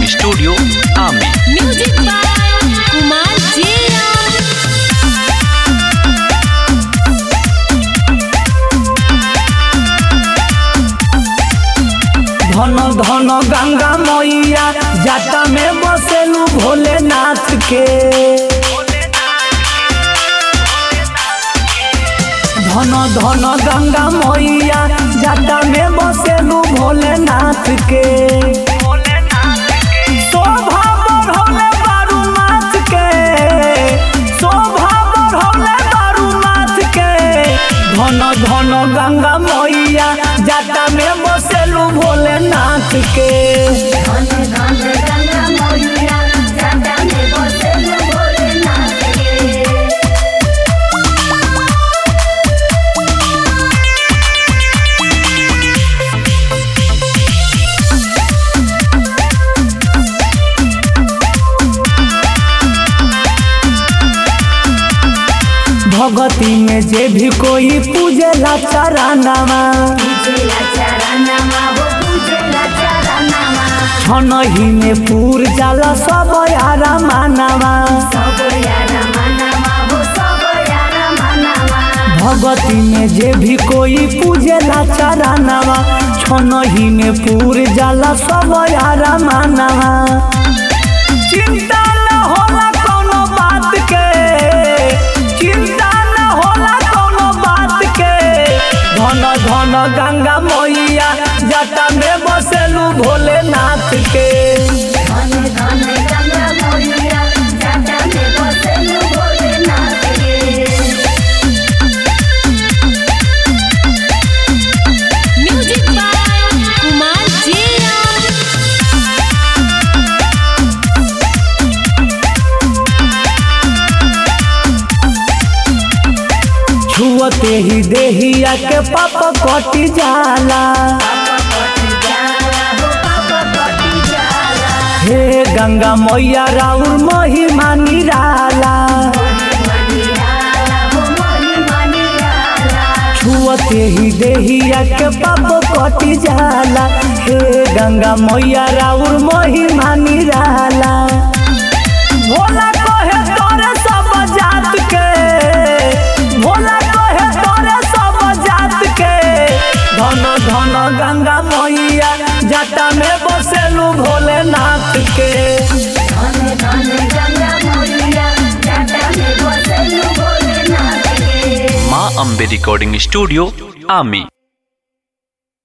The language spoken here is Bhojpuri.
रिकॉर्डिंग स्टूडियो आमी म्यूजिक बाय कुमार जिया धन धन गंगा मैया जाटा में बसेलू भोलेनाथ के धन धन गंगा मैया जाटा में बसेलू भोलेनाथ के शोभा बढ़ौले बारूमाथ के शोभा बढ़ौले बारूमाथ के धन धन गंगा मैया जाटा में बसेलू भोलेनाथ के धन धन गंगा मैया जाटा में बसेल भोलेनाथ के भगती में जे भी कोई पूजेला चरनामा पूजेला चरनामा हो पूजेला चरनामा छनही में पूर जाला सब यारा मानामा सब यारा मनामा हो सब यारा मनामा भगती में जे भी कोई पूजेला चरनामा छनही में पूर जाला सब यारा मानामा चिंता न होला कोनो बात के चिंता न होला कोनो बात के धन धन गंगा मैया जटा में बसेलू भोलेनाथ के धन धन गंगा मैया जाटा में बसेल भोलेनाथ के म्यूजिक बाय कुमार जिया छुअते ही देहिया के पाप कटी जाला हे गंगा मैया राउर महिमा निराला छुअते ही देहिया के पाप कटी जाला हे गंगा मैया राउर महिमा निराला भोला कहे तोरे सब जात के भोला कहे तोरे सब जात के धन धन गंगा मैया जटा में बसेलू भोलेनाथ के माँ अम्बे रिकॉर्डिंग स्टूडियो आमी